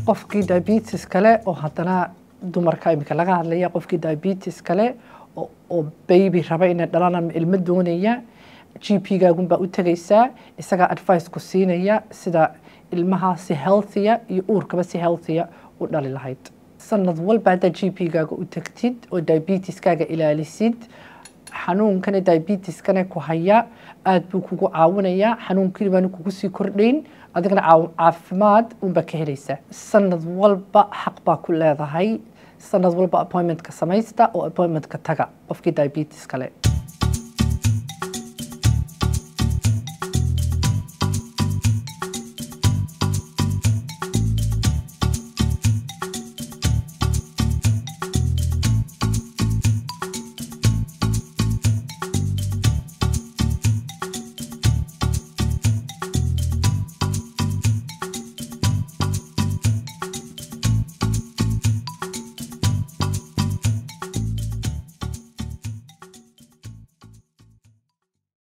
qofkii diabetes kale oo haddana dumarka imika laga hadlaya qofkii diabetes kale oo baby raba inay dhalaan ama ilmo doonaya g p gaagunbaa u tegaysaa isagaa advice ku siinaya sida ilmaha si healthya iyo uurkaba si healthya u dhali lahayd sanad walba haddaad g p gaaga u tagtid oo diabeteskaaga ilaalisid xanuunkana diabeteskana ku haya aada buu kugu caawinayaa xanuunkii baana kugu sii kordhayn adigana caafimaad unbaa ka helaysaa sanad walba xaq baa ku leedahay sanad walba appointmentka samaysta oo appointmentka taga qofkii diabetes kale